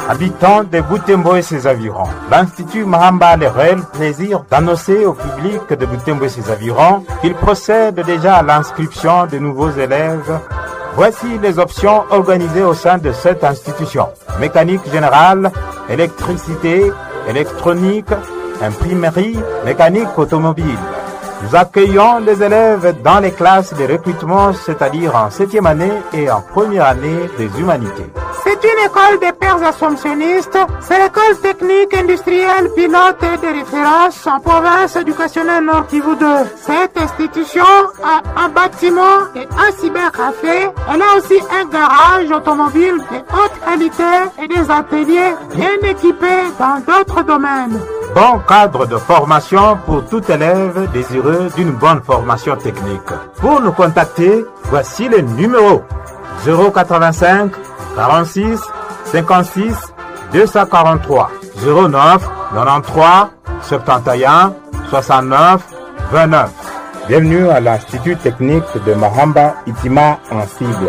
Habitants de Butembo et ses environs, l'Institut Mahamba a le réel plaisir d'annoncer au public de Butembo et ses environs qu'il procède déjà à l'inscription de nouveaux élèves. Voici les options organisées au sein de cette institution. Mécanique générale, électricité, électronique, imprimerie, mécanique automobile. Nous accueillons les élèves dans les classes de recrutement, c'est-à-dire en septième année et en première année des humanités. C'est une école des pères assomptionnistes. C'est l'école technique industrielle pilote de référence en province éducationnelle Nord Kivu 2. Cette institution a un bâtiment et un cybercafé. Elle a aussi un garage automobile de haute qualité et des ateliers bien équipés dans d'autres domaines. Bon cadre de formation pour tout élève désireux d'une bonne formation technique. Pour nous contacter, voici le numéro 085 46 56 243 09 93 71 69 29. Bienvenue à l'Institut technique de Mahamba Itima en cible.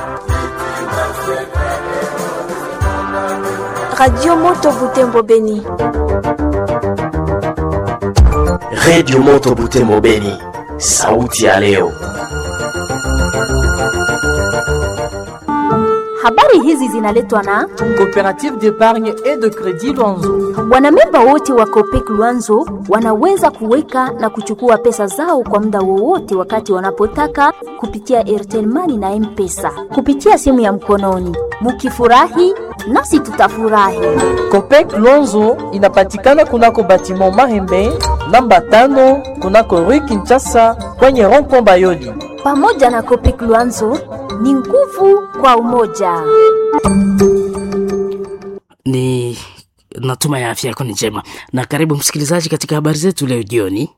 Radio Moto Butembo Beni. Radio Moto Butembo Beni, sauti ya leo. Habari hizi zinaletwa na Coopérative d'épargne et de crédit Luanzo. wanamemba wote wa Copec Luanzo wanaweza kuweka na kuchukua pesa zao kwa muda wowote wakati wanapotaka kupitia Airtel Money na M-Pesa kupitia simu ya mkononi. Mukifurahi nasi tutafurahi. Copec Luanzo inapatikana kunako batiment Mahembe namba tano kunako Rue Kinshasa kwenye rond-point Bayoli. Pamoja na Copec Luanzo ni nguvu kwa umoja. ni natuma ya afya yako ni njema na karibu msikilizaji katika habari zetu leo jioni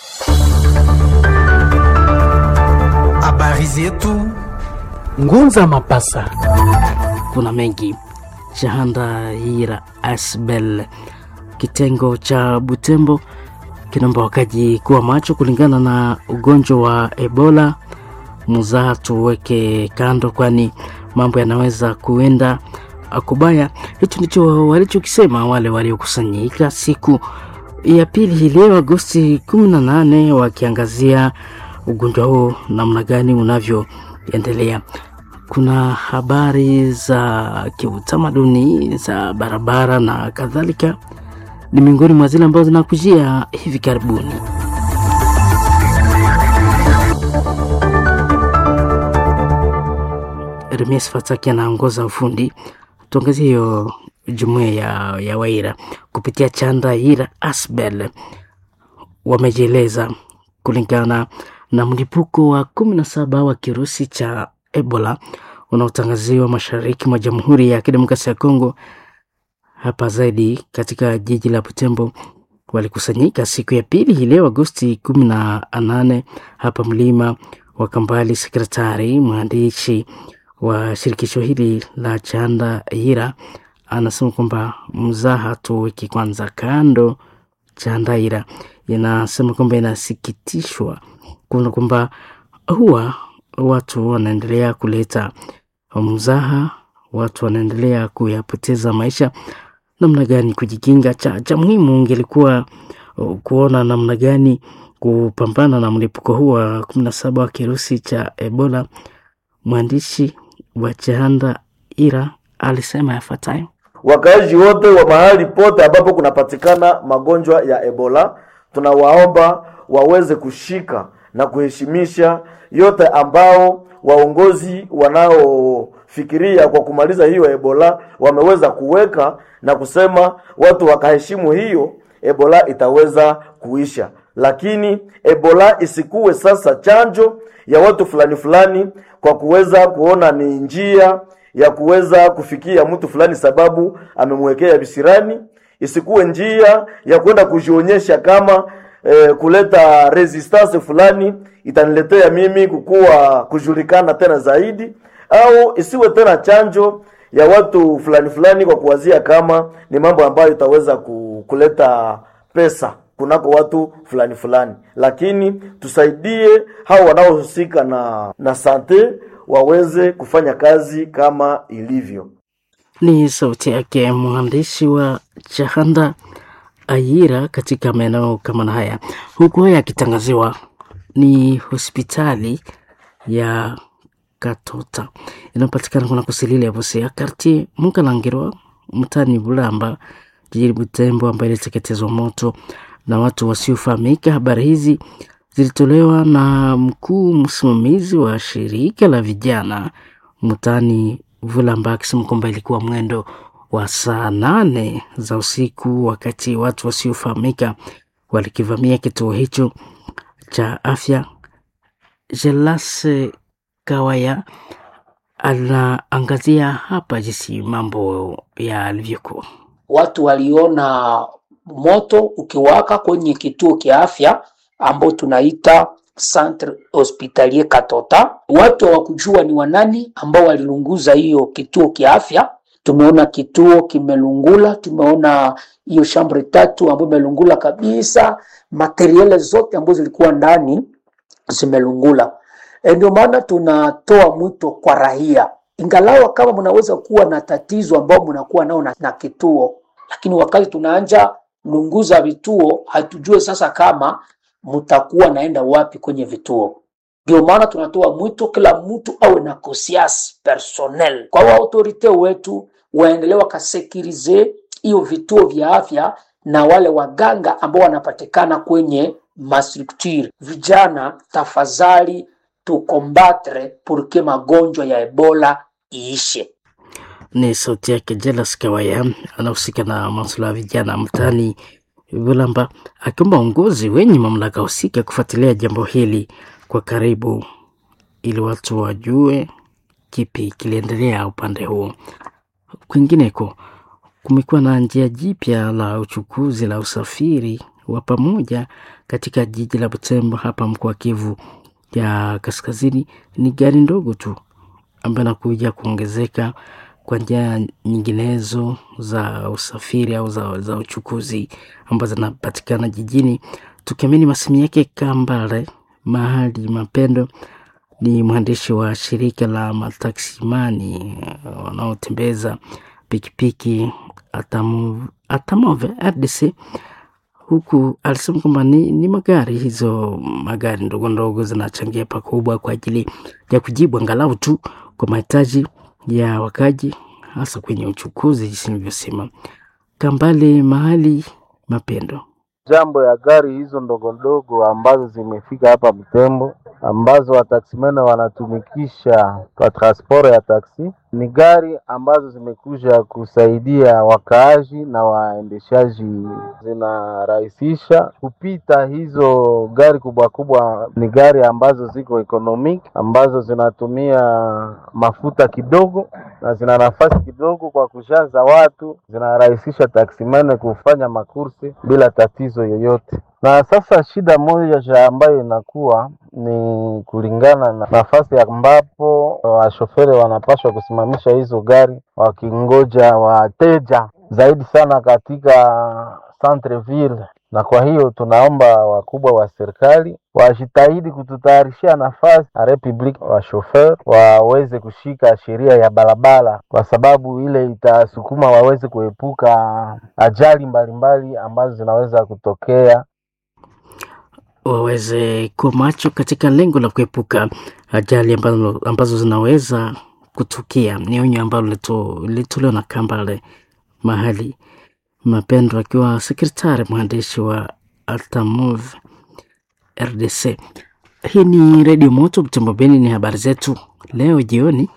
Habari zetu Ngunza Mapasa. kuna mengi shahanda hira asbel kitengo cha butembo kinaomba wakaji kuwa macho kulingana na ugonjwa wa ebola muzaa tuweke kando kwani mambo yanaweza kuenda kubaya hicho ndicho walichokisema wale waliokusanyika siku ya pili hii leo agosti 18 wakiangazia ugonjwa huo namna gani unavyoendelea kuna habari za kiutamaduni za barabara na kadhalika ni miongoni mwa zile ambazo zinakujia hivi karibuni Remies Fataki anaongoza ufundi. Tuangazie hiyo jumuiya ya, ya Waira kupitia chanda Ira Asbel wamejieleza kulingana na mlipuko wa kumi na saba wa kirusi cha Ebola unaotangaziwa mashariki mwa Jamhuri ya Kidemokrasia ya Kongo, hapa zaidi katika jiji la Butembo walikusanyika siku ya pili hii leo Agosti kumi na nane hapa mlima wa Kambali. Sekretari mwandishi wa shirikisho hili la Chanda Ira anasema kwamba mzaha tuweke kwanza kando. Chanda Ira inasema kwamba inasikitishwa kuona kwamba huwa watu wanaendelea kuleta mzaha, watu wanaendelea kuyapoteza maisha. Namna gani kujikinga? Cha, cha muhimu ingelikuwa uh, kuona namna gani kupambana na mlipuko huu wa kumi na saba wa kirusi cha Ebola. Mwandishi wa Chanda Ira alisema yafuatayo. Wakaaji wote wa mahali pote ambapo kunapatikana magonjwa ya Ebola, tunawaomba waweze kushika na kuheshimisha yote ambao waongozi wanaofikiria kwa kumaliza hiyo Ebola wameweza kuweka na kusema watu wakaheshimu hiyo, Ebola itaweza kuisha. Lakini Ebola isikuwe sasa chanjo ya watu fulani fulani kwa kuweza kuona ni njia ya kuweza kufikia mtu fulani sababu amemwekea visirani, isikuwe njia ya kwenda kujionyesha kama eh, kuleta resistance fulani itaniletea mimi kukuwa kujulikana tena zaidi, au isiwe tena chanjo ya watu fulani fulani kwa kuwazia kama ni mambo ambayo itaweza ku- kuleta pesa kunako watu fulani fulani, lakini tusaidie hao wanaohusika na na sante waweze kufanya kazi kama ilivyo. Ni sauti yake mwandishi wa Chahanda Ayira katika maeneo kama na haya, huku haya akitangaziwa ni hospitali ya Katota inayopatikana kuna kusilili ya Busia kartie Mukalangirwa mtani Bulamba jijini Butembo, ambayo iliteketezwa moto na watu wasiofahamika. Habari hizi zilitolewa na mkuu msimamizi wa shirika la vijana mtani Vulamba akisema kwamba ilikuwa mwendo wa saa nane za usiku wakati watu wasiofahamika walikivamia kituo hicho cha afya. Jelase Kawaya anaangazia hapa jinsi mambo yalivyokuwa. Watu waliona moto ukiwaka kwenye kituo kia afya ambao tunaita Centre Hospitalier Katota. Watu hawakujua ni wanani ambao walilunguza hiyo kituo kia afya. Tumeona kituo kimelungula, tumeona hiyo shambre tatu ambayo imelungula kabisa, materiele zote ambazo zilikuwa ndani zimelungula. E, ndio maana tunatoa mwito kwa raia, ingalawa kama mnaweza kuwa na tatizo ambao mnakuwa nao na, na kituo, lakini wakati tunaanja lunguza vituo, hatujue sasa kama mtakuwa naenda wapi kwenye vituo. Ndio maana tunatoa mwito kila mtu awe na conscience personnel, kwa wa autorite wetu waendelee wakasekirize hiyo vituo vya afya na wale waganga ambao wanapatikana kwenye mastructure. Vijana, tafadhali tukombatre purke magonjwa ya Ebola iishe. Ni sauti yake Jelas Kawaya, anahusika na masuala ya vijana mtaani Bulamba, akiomba uongozi wenye mamlaka husika kufuatilia jambo hili kwa karibu, ili watu wajue kipi kiliendelea upande huo. Kwingineko kumekuwa na njia jipya la uchukuzi la usafiri wa pamoja katika jiji la Butembo hapa mkoa wa Kivu ya Kaskazini. Ni gari ndogo tu ambayo inakuja kuongezeka kwa njia nyinginezo za usafiri au za, za uchukuzi ambazo zinapatikana jijini. Tukiamini masemi yake Kambale Mahali Mapendo ni mwandishi wa shirika la mataksimani wanaotembeza pikipiki Atamove, Atamove RDC huku alisema kwamba ni, ni magari hizo magari ndogo ndogo zinachangia pakubwa kwa ajili ya kujibu angalau tu kwa mahitaji ya wakaji hasa kwenye uchukuzi jinsi nilivyosema. Kambale Mahali Mapendo jambo ya gari hizo ndogo ndogo ambazo zimefika hapa Butembo ambazo wataksimene wanatumikisha kwa transport ya taksi ni gari ambazo zimekuja kusaidia wakaaji na waendeshaji, zinarahisisha kupita. Hizo gari kubwa kubwa ni gari ambazo ziko economic, ambazo zinatumia mafuta kidogo na zina nafasi kidogo kwa kushaza watu, zinarahisisha taksimene kufanya makursi bila tatizo yoyote. Na sasa shida moja ambayo inakuwa ni kulingana na nafasi ambapo washoferi wanapaswa kusimamisha hizo gari wakingoja wateja zaidi sana katika centreville, na kwa hiyo tunaomba wakubwa wa serikali wajitahidi kututayarishia nafasi na republic wa shofer waweze kushika sheria ya barabara, kwa sababu ile itasukuma waweze kuepuka ajali mbalimbali mbali ambazo zinaweza kutokea waweze kuwa macho katika lengo la kuepuka ajali ambazo, ambazo zinaweza kutukia. Ni onyo ambalo lilitolewa na Kambale Mahali Mapendo akiwa sekretari mwandishi wa Altamov RDC. Hii ni Redio Moto Butembo Beni, ni habari zetu leo jioni.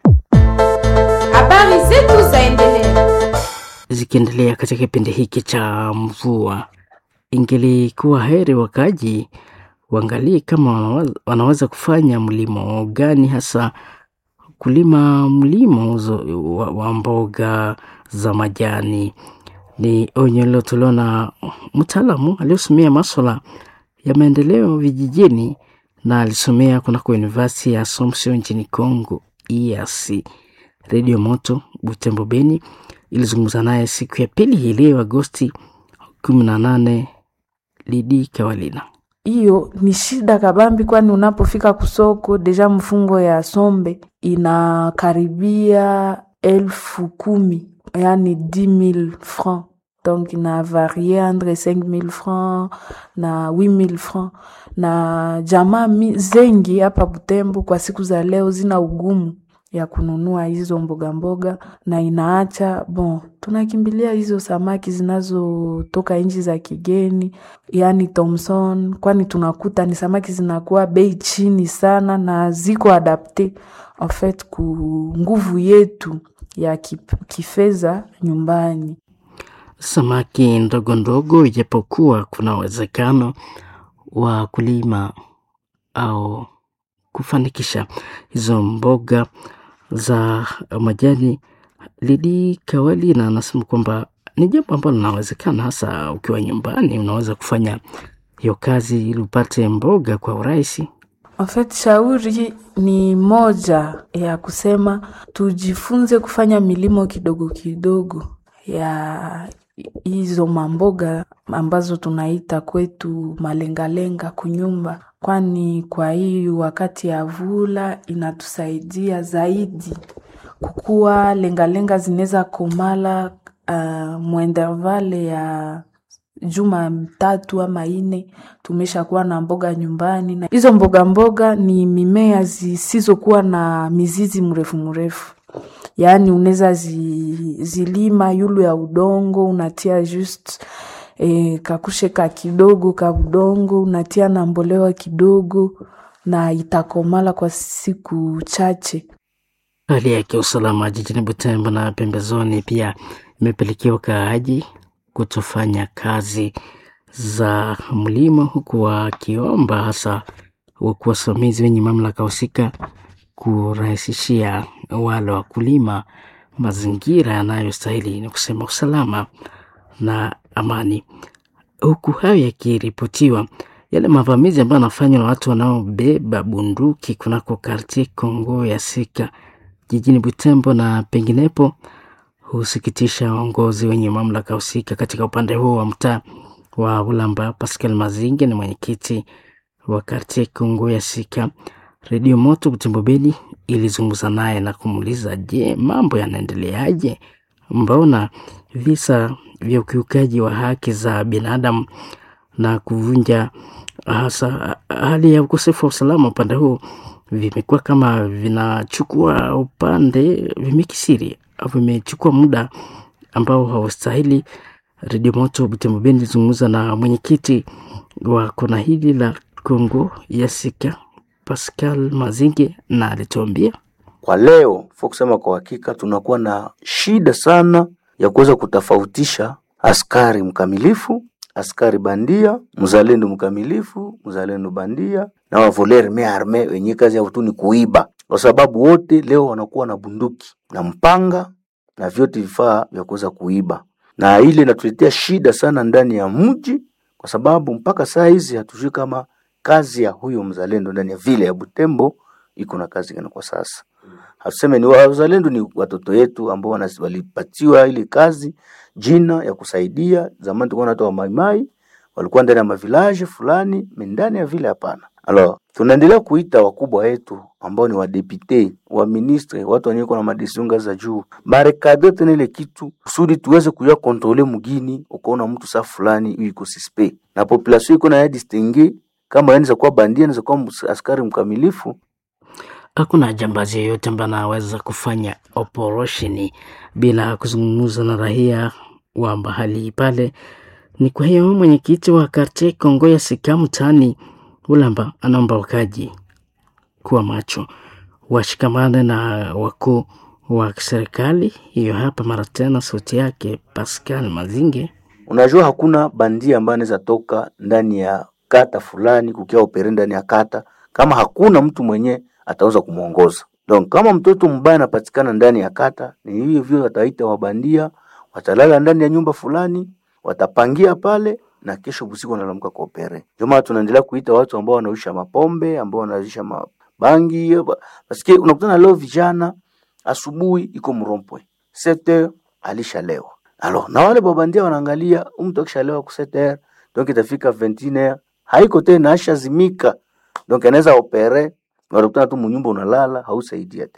Habari zetu zaendelea zikiendelea katika kipindi hiki cha mvua ingelikuwa heri wakaji waangalie kama wanaweza, wanaweza kufanya mlimo gani, hasa kulima mlimo wa, wa mboga za majani. Ni onyo lilotolewa na mtaalamu aliyosomea maswala ya maendeleo vijijini na alisomea kunako University ya Assumption nchini Congo EAC. Redio Moto Butembo Beni ilizungumza naye siku ya pili hii leo Agosti kumi na nane Lidi Kawalina. Hiyo ni shida kabambi, kwani unapofika kusoko deja mfungo ya sombe inakaribia elfu kumi yani 10000 francs donc na varie entre 5000 francs na 8000 francs na jamaa mi- zengi hapa Butembo kwa siku za leo zina ugumu ya kununua hizo mboga mboga, na inaacha bon, tunakimbilia hizo samaki zinazotoka nchi za kigeni, yani Thomson, kwani tunakuta ni samaki zinakuwa bei chini sana na ziko adapte en fait ku nguvu yetu ya kip- kifedha nyumbani. samaki ndogo ndogo, ijapokuwa kuna uwezekano wa kulima au kufanikisha hizo mboga za majani. Lidi Kawali na anasema kwamba ni jambo ambalo linawezekana, hasa ukiwa nyumbani, unaweza kufanya hiyo kazi ili upate mboga kwa urahisi. En fait, shauri ni moja ya kusema tujifunze kufanya milimo kidogo kidogo ya hizo mamboga ambazo tunaita kwetu malengalenga kunyumba, kwani kwa hii wakati ya vula inatusaidia zaidi kukuwa lengalenga zinaweza komala uh, mwendervale ya juma tatu ama ine tumeshakuwa na mboga nyumbani, na hizo mboga mboga ni mimea zisizokuwa na mizizi mrefu mrefu, yaani unaweza zi, zilima yulu ya udongo unatia just e, kakushe ka kidogo ka udongo unatia na mbolewa kidogo na itakomala kwa siku chache. Hali ya kiusalama jijini Butembo na pembezoni pia imepelekea wakaaji kutofanya kazi za mlimo, huku wakiomba hasa wakuu wasimamizi wenye mamlaka husika kurahisishia wale wakulima mazingira yanayostahili, ni kusema usalama na amani. Huku hayo yakiripotiwa, yale mavamizi ambayo yanafanywa na watu wanaobeba bunduki kunako kartie Kongo ya Sika jijini Butembo na penginepo husikitisha waongozi wenye mamlaka husika katika upande huo wa mtaa wa Ulamba. Pascal Mazinge ni mwenyekiti wa kartie Kongo ya Sika. Redio Moto Butembo Beni ilizungumza naye na kumuuliza, je, mambo yanaendeleaje? Mbona visa vya ukiukaji wa haki za binadamu na kuvunja hasa hali ya ukosefu wa usalama upande huu vimekuwa kama vinachukua upande vimekisiri au vimechukua muda ambao haustahili. Redio Moto Butembo Beni ilizungumza na mwenyekiti wa kona hili la Kongo ya Sika Pascal Mazinge na alituambia Kwa leo fo kusema kwa hakika, tunakuwa na shida sana ya kuweza kutofautisha askari mkamilifu, askari bandia, mzalendo mkamilifu, mzalendo bandia na wavoler me arme wenye kazi yao tu ni kuiba, kwa sababu wote leo wanakuwa na bunduki na mpanga na vyote vifaa vya kuweza kuiba, na ile inatuletea shida sana ndani ya mji, kwa sababu mpaka saa hizi hatujui kama kazi ya huyo mzalendo ndani ya vile ya Butembo iko na kazi gani kwa sasa. Hatuseme ni wazalendo, ni watoto yetu ambao wana- walipatiwa ile kazi jina ya kusaidia. Zamani tulikuwa na watu wa maimai walikuwa ndani ya mavilaje fulani, me ndani ya vile hapana. Alors, tunaendelea kuita wakubwa wetu ambao ni wadepute, wa ministre, watu wenye na madesiunga za juu barekade tena ile kitu kusudi tuweze kuya kontrole mugini. Ukaona mtu saa fulani huyu iko suspect na population iko na ya distingue kama anaweza kuwa bandia, anaweza kuwa ms- askari mkamilifu hakuna jambazi yeyote ambaye anaweza kufanya operesheni bila kuzungumza na raia wa mahali pale. Ni kwa hiyo mwenyekiti wa kartie Kongo ya Sika mtaani Ulamba anaomba wakaji kuwa macho, washikamane na wakuu wa serikali. Hiyo hapa mara tena sauti yake Pascal Mazinge. Unajua hakuna bandia ambaye anaweza toka ndani ya kata fulani kukia opere ndani ya kata kama hakuna mtu mwenye ataweza kumwongoza. Donc kama mtoto mbaya anapatikana ndani ya kata, ni hivyo hivyo wataita wabandia, watalala ndani ya nyumba fulani, watapangia pale na kesho usiku wanalamka kwa opere. Ndio maana tunaendelea kuita watu ambao wanaisha mapombe, ambao wanaisha mabangi. Basikie unakutana leo vijana asubuhi iko mrompwe 7h alishalewa Alors, na wale babandia wanaangalia huyu mtu akishalewa ku 7h donc itafika 21h haiko tena ashazimika, donc anaweza opere, unakutana tu munyumba unalala, hausaidia tena.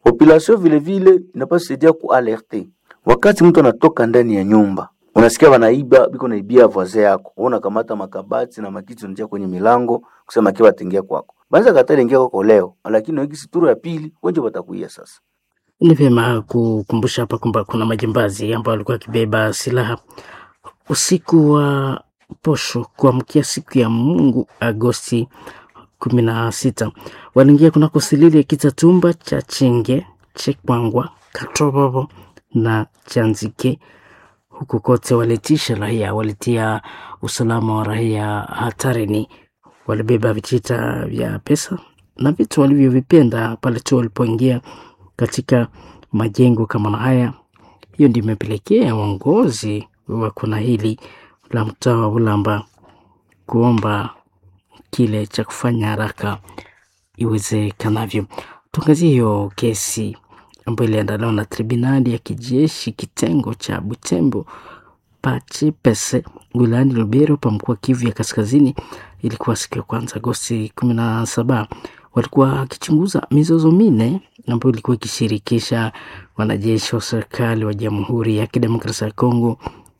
population vile vile inapaswa saidia kualerte wakati mtu anatoka ndani ya nyumba unasikia wanaiba biko naibia voisin yako wewe unakamata makabati na makiti unatia kwenye milango kusema kiwa atingia kwako banza katali ingia kwako leo lakini wiki situro ya pili wenje watakuia sasa Ni vyema kukumbusha hapa kwamba kuna majambazi ambao walikuwa wakibeba silaha usiku wa posho kuamkia siku ya Mungu Agosti kumi na sita waliingia kunako silili ya Kitatumba cha Chenge, Chekwangwa, Katobobo na Chanzike. Huku kote walitisha raia, walitia usalama wa raia hatarini. Walibeba vitita vya pesa na vitu walivyovipenda pale tu walipoingia katika majengo kama na haya. Hiyo ndio imepelekea uongozi wa kuna hili la mtaa wa Ulamba kuomba kile cha kufanya haraka iwezekanavyo. Tuangazie hiyo kesi ambayo iliandaliwa na tribunali ya kijeshi kitengo cha Butembo Pachipese wilayani Lubero pa mkoa Kivu ya Kaskazini. Ilikuwa siku ya kwanza Agosti kumi na saba. Walikuwa wakichunguza mizozo minne ambayo ilikuwa ikishirikisha wanajeshi wa serikali wa Jamhuri ya Kidemokrasia ya Kongo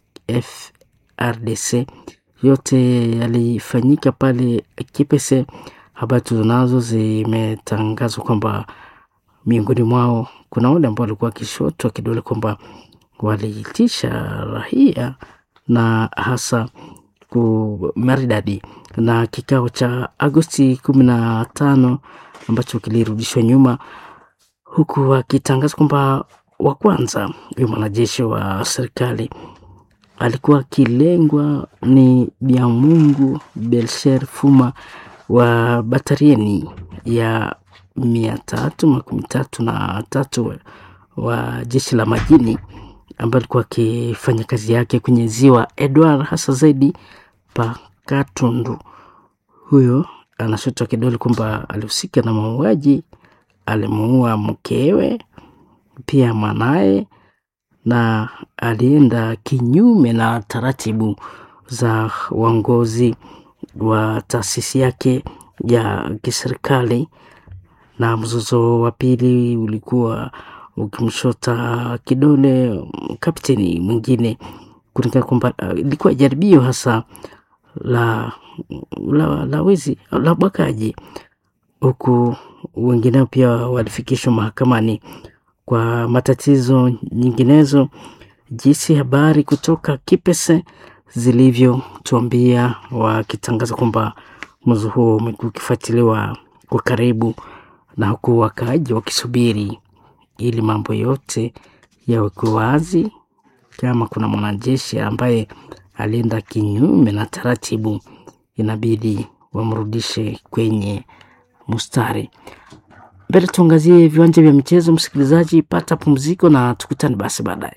FRDC. Yote yalifanyika pale Kipese. Habari tulizonazo zimetangazwa kwamba miongoni mwao kuna wale ambao walikuwa wakishotwa kidole kwamba waliitisha raia na hasa ku maridadi na kikao cha Agosti kumi na tano ambacho kilirudishwa nyuma, huku akitangaza kwamba wa kwanza huyo mwanajeshi wa serikali alikuwa akilengwa ni Biamungu Belcher Fuma wa batarieni ya mia tatu makumi tatu na tatu wa jeshi la majini ambaye alikuwa akifanya kazi yake kwenye ziwa Edward, hasa zaidi pa Katundu. Huyo anashotwa kidole kwamba alihusika na mauaji, alimuua mkewe pia mwanaye, na alienda kinyume na taratibu za uongozi wa taasisi yake ya kiserikali. Na mzozo wa pili ulikuwa ukimshota kidole kapteni mwingine kulingana kwamba uh, ilikuwa jaribio hasa la la, la wizi la ubakaji, huku wengineo pia walifikishwa mahakamani kwa matatizo nyinginezo. Jinsi habari kutoka Kipese zilivyotuambia wakitangaza kwamba mzozo huo umekuwa ukifuatiliwa kwa karibu, na huku wakaaji wakisubiri ili mambo yote yawekwe wazi. Kama kuna mwanajeshi ambaye alienda kinyume na taratibu, inabidi wamrudishe kwenye mustari. Mbele tuangazie viwanja vya michezo. Msikilizaji, pata pumziko na tukutane basi baadaye.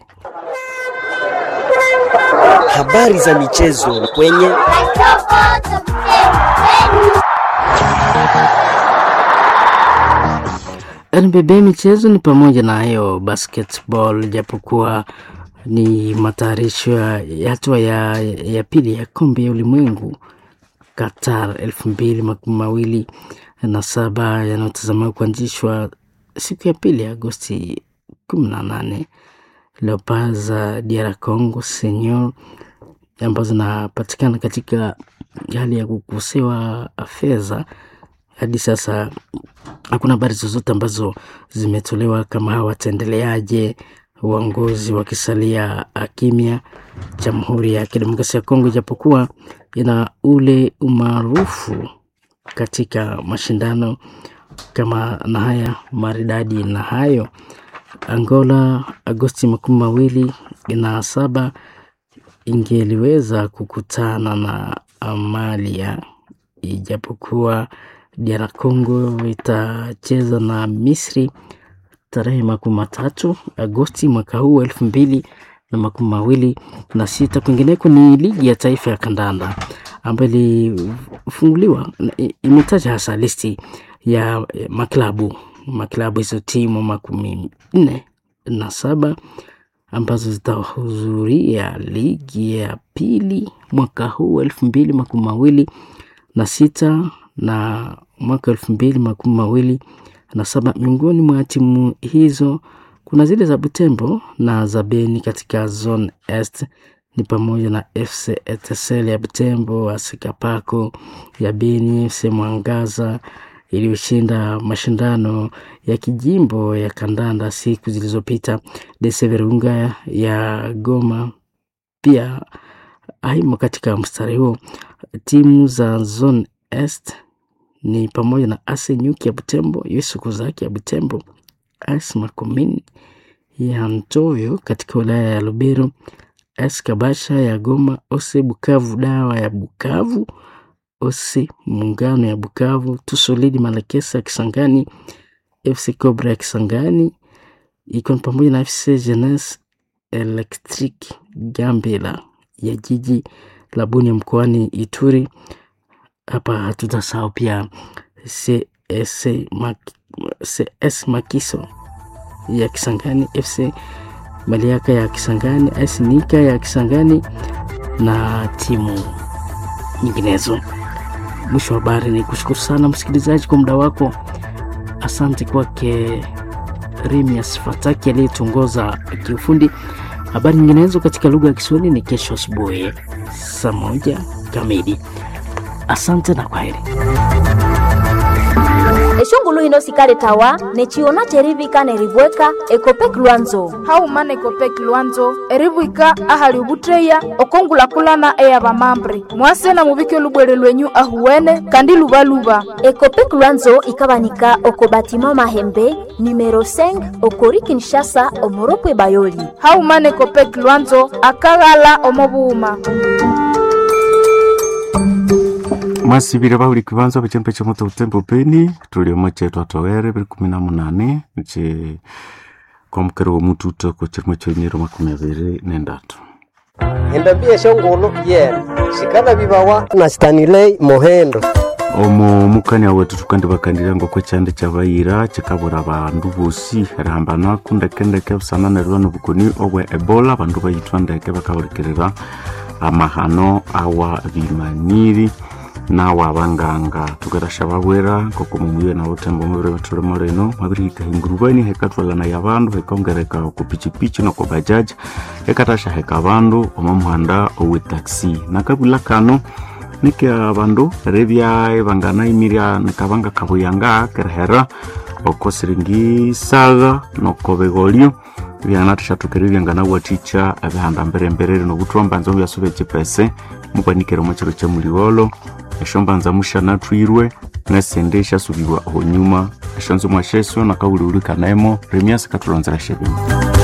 Habari za michezo kwenye NBB michezo ni pamoja na hiyo basketball, japokuwa ni matayarisho ya hatua ya, ya pili ya kombe ya ulimwengu Qatar elfu mbili makumi mawili na saba yanayotazamiwa kuanzishwa siku ya pili Agosti kumi na nane. Leopards za DR Congo senior ambazo zinapatikana katika hali ya kukosewa fedha hadi sasa hakuna habari zozote ambazo zimetolewa kama hawa wataendeleaje, uongozi wakisalia kimya. Jamhuri ya Kidemokrasia ya Kongo ijapokuwa ina ule umaarufu katika mashindano kama na haya maridadi na hayo, Angola Agosti makumi mawili na saba ingeliweza kukutana na Amalia ijapokuwa DR Congo itacheza na Misri tarehe makumi matatu Agosti mwaka huu elfu mbili na makumi mawili na sita. Kwingineko ni ligi ya taifa ya kandanda ambayo ilifunguliwa, imetaja hasa listi ya maklabu maklabu hizo timu makumi nne na saba ambazo zitahudhuria ligi ya pili mwaka huu elfu mbili makumi mawili na sita na mwaka elfu mbili makumi mawili na saba. Miongoni mwa timu hizo kuna zile za Butembo na za Beni katika zone est ni pamoja na FC Etincelle ya Butembo, AS Kapako ya Beni, FC Mwangaza iliyoshinda mashindano ya kijimbo ya kandanda siku zilizopita, DC Virunga ya Goma pia aimo katika mstari huo. Timu za zone est ni pamoja na AS Nyuki ya Butembo, US Kozaki ya Butembo, AS Makomini ya Ntoyo katika wilaya ya Lubero, AS Kabasha ya Goma, OSE Bukavu Dawa ya Bukavu, OSE Muungano ya Bukavu, Tusolidi Malakesa ya Kisangani, FC Cobra ya Kisangani, ikiwa ni pamoja na FC Jeunesse Electric Gambela ya jiji la Bunia mkoani Ituri. Hapa hatutasahau pia CS, Mak CS Makiso ya Kisangani, FC Maliaka ya Kisangani, AS Nika ya Kisangani na timu nyinginezo. Mwisho wa habari ni kushukuru sana msikilizaji kwa muda wako. Asante kwake Rimias Fataki aliyetuongoza kiufundi. Habari nyinginezo katika lugha ya Kiswahili ni kesho asubuhi saa moja kamili. Asante na kwaheri. eshongulu hino sikale tawa nechiona cherivika nerivweka ekopek lwanzo haumana ekopek lwanzo erivwika ahali ubutreya okongulakulana eya vamambre mwase na muvike lubwere lwenyu ahuwene kandi luvaluva ekopek lwanzo ikavanika oko batima mahembe numero 5 okori kinshasa omoropwe bayoli haumana ekopek lwanzo akaghala omovuuma mwasivile vahuli kivanza vachembe cha moto utembo peni tuliomo chetu atowere vili kumi na munane che kwamukere wa mututo ko chirimo choimiro makumi aviri nendatu endambia shongolo yena shikana vivawa na stanilei mohendo omo mukania wetu tukandi vakandila ngoko chande cha vaira chikavura vandu vosi rihambana kundekendeke busana nerwa nobukoni obwe ebola vandu vayitwa ndeke vakahulekirira amahano awa vimaniri nawa abanganga tukerasha babwera nkoko mumuye na butembo mubire batulemo reno mabirihika hingurubani hekatwalana ya bandu hekongereka ku pichipichi no ku bajaji hekatasha heka bandu omo muhanda owe taxi nakabula kano nike abandu rebyae bangana imiria nikabanga kabuyanga kerehera oko siringi saga noko begolio byana tushatukere byangana waticha abihanda mbere mbere no butwamba nzo byasube chipese mukwanikere mu kiro kya muliwolo esho mbanza mushana twirwe nesende eshasubirwa aho nyuma esho nzo mwasheswe nakawuliulikanemo remias katulonzera shebimo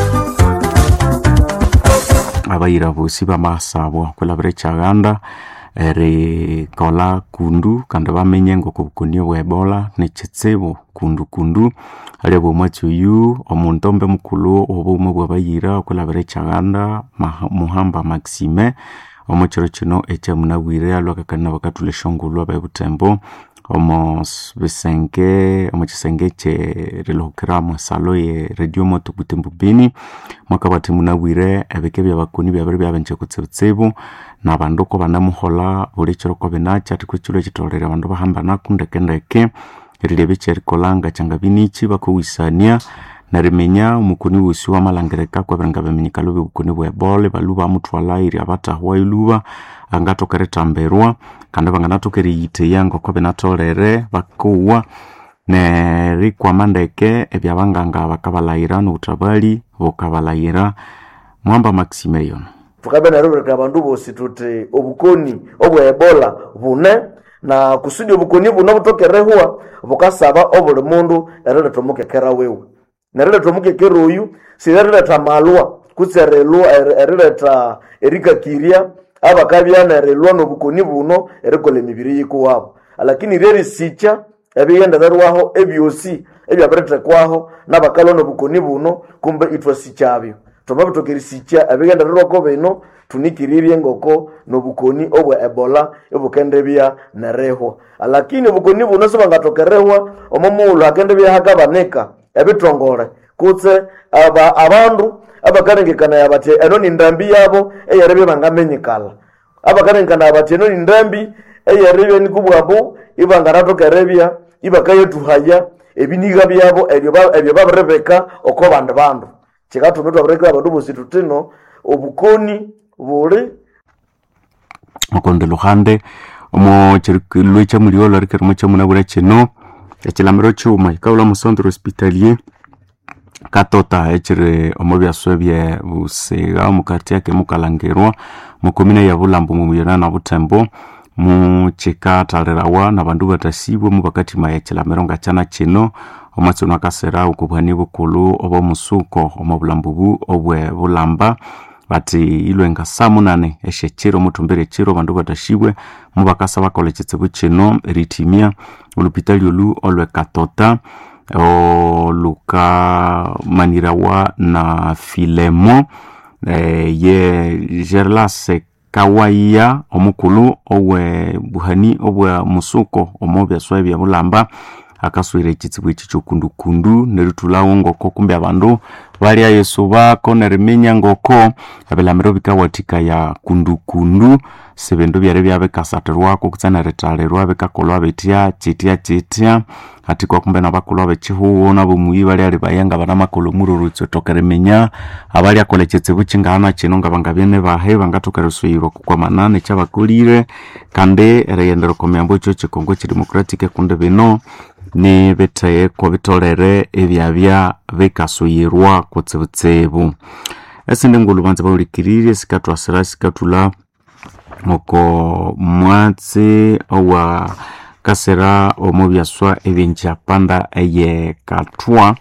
abayira bosi bamasabwa kwelabire kyaganda erikola kundu kandi bamenye ngoko bukonio bwa ebola nekitsibu kundu kundu alia bwomwatsi oyu omuntu ombe mukulu obumwe bwabayira okwelabire kyaganda muhamba maxime omo kiro kino ekyamunabwire alwakakana bakatula eshongulwa bebutembo omo bisenge omo kisenge ekyerilihukira mwesalo ye radio moto butembo bini mwaka bati munabwire ebike byabakoni byabiri byabenje kutsibutsibu nabandu ko banamuhola buli kiro ko binakya ati kwekiro ekitolere abandu bahamba nakundekendeke erilebe kyerikolanga kyanga binichi bakowisania narimenya omukuni wosi wamalangirika kwebiranga biminyikalo byobukuni bwa ebola balu bamutwala iri abatahwa iluba angatokere tamberwa kandi banganatokere yiteya ngoko binatolere bakuwa nerikwama ndeke ebyabanganga bakabalayira nobutabali bukabalayira mwamba maximilion tukabe narobereka abandu bosi tuti obukoni obwa ebola bune na kusudi obukoni buno butokerehwa bukasaba obuli mundu erileta omukekera wewe nerileta omukekera oyu sirerileta malwa kutse erilwa erileta erikakiria abakabya nerilwa nobukoni buno erikola emibiri yikuwabo lakini ryerisikya ebiyendetherwaho ebyosi ebyabiritekwaho nabakalwa nobukoni buno kumbe ithwasikyabyo thoma bitokerisikya ebiyendetherwako bino tunikirirye ngoko nobukoni obwa ebola ibukendebya nerihwa lakini obukoni buno sibangathokerehwa omo mughulhu hakendebya hakabanika ebitongole kutse aba abandu abakalengekania bathi eno ni ndambi yabo eyeribya bangamenyikala abakalengekania bathi eno ni ndambi eyeribya nikubwabu ibanganathokerebya ibakayetuhaya ebiniga byabo ebyo ba- ebyo babirebeka oko bandi bandu kikatuma twabirekera abandu bosi tutino obukoni buli okonde luhande omo lwe chamulio lwarikirimo chamunabura chino echilamiro chuma ikaula mu centre hospitalier katota echiri omo byaswe bye busiga omu karti yake mukalangirwa mukomine ya bulambo mumuyona na butembo muchikatalirawa na bandu batasibwe mu bakatima echilamiro nga chana chino omwatsino akasera ukubwani bukulu oba omusuko omo bulambo bu obwe bulamba bati ilwenga saa munane eshechiro mutumbere chiro bandu batashibwe mubakasa bakola echitsibu chino ritimia olupitali olu olwe katota olukamanirawa na filemo eh, ye gerlase kawaiya omukulu owe buhani obwa musuko omo byaswa ebya bulamba akaswire ekitsibu eki kyokundukundu neritulawo ngoko kumbe abandu balya yesu bako neriminya ngoko ebilamiro bikawathika ya kundukundu sibindu byari byabikasatirwako kutse neritalirwa bikakolwa bitya kitya kitya hati kwa kumbe nabakolwa bekihuho nabomuyi bali ali bayanga banamakolo mururutso tokeriminya abali akola ekitsibu kingana kino nga bangabyene bahe bangathoka erisuyirwa kukwamana nekyabakolire kandi eriyendera okomyambo ekyo kikongo kidemocratic kundi bino ni bitheko bitolere ebyabya bikasuyirwa kutsibutsibu esindi ngulu banza baulikiririe sikatwasira sikatula oko mwatsi owa kasera omu byaswa ebyenjapanda eye katwa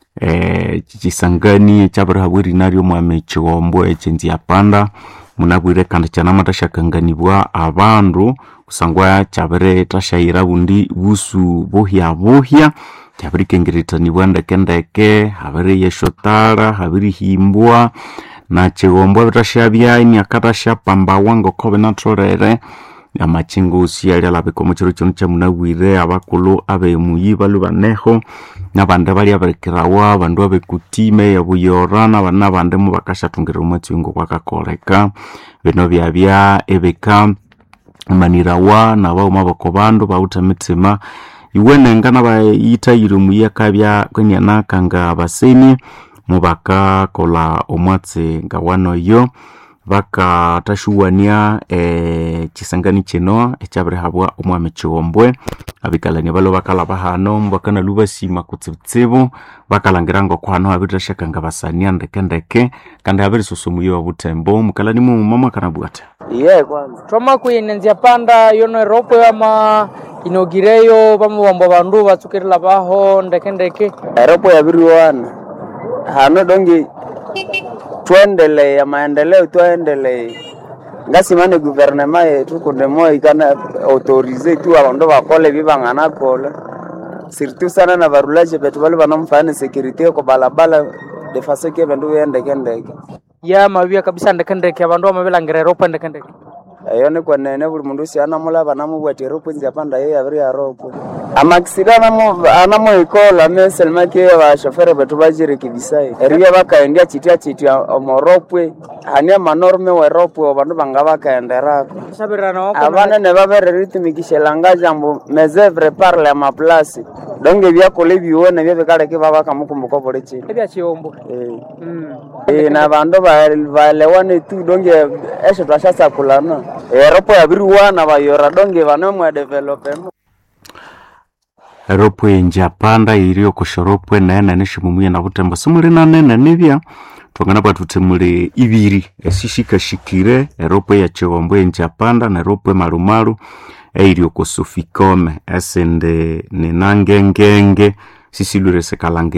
eh, kisangani ekyabirihabwa erina ry'omwami kighombo ekyenjapanda munabwire kandi kyanamatashyakanganibwa abandu kusangwa kyabiri tashayira bundi busu buhya buhya kyabirikengeretanibwa ndekendeke habiri yeshotara habiri himbwa na kighombo bitashabya imyaka tashyapambawa ngoko binatholere amachingusi ali alabika omu kiro kino kyamunabwire abakulu abemuyi balu baneho nabandi bali abirikirawa abandu abekutime yabuyora nabandi nabandi mubakashathungirira omwatswingo kwakakoleka bino byabya ebika manirawa nabauma bako bandu bawutha emitsima iwenenga nabayithayire omuyi akabya kwenyanaka nga baseni mubakakola omwatsi nga wanoyo bakatashuwania eh, kisangani kino ekyabirihabwa omwami kighombwe abikalani balo bakalaba hano mbakanalu basima kutsibutsibu bakalangira ngoko hano habiritashyaka nga basania ndekendeke kandi habirisusa omuyi wa butembo mukalani mumama kanabwate iye kwanza twama kuyinenzya panda yono eropo yama inogireyo bamubomba bandu batsukirila baho ndekendeke eropo yabiriwana hano dongi twendelee maendeleo twendelee ngasimane guvernema yetu kundemo ikana autorize tu abandu bakole bibanganakola surtout sana na barulaje betu bali banamfana security ko balabala defase ke bandu yendekendeke ya mabia kabisa ndekendeke abandu bamabilangira eropo ndekendeke eyo ni kwenene buli mundu usi anamulaba namubwati eropo nzi apanda yo yabiri yaropo amakisida anamuikola meselmake bashofere betu bajirekebisai eribya bakaendya chitya chitya omoropwe hani amanorme weropwe abandu banga bakaenderako abanene babereritumikisha langaje ambu mesevre parle amaplasi donge byakola ebiwene byo bikaleke babakamukumbuka buli chino ebyakiyombo Eh, na bandu balewane tu donge esho twashasakulana eropo yabiriwana bayora donge banemwedevelopemo eropo enjapanda iri okoshoropo enene neshimumuye na butembo simuli nanene nibya twangana bwatuthe muli ibiri esishikashikire eropo ya chigombo enjapanda na eropo emalumalu eiri okosofikome esindi ninangengenge sisilwire sikalange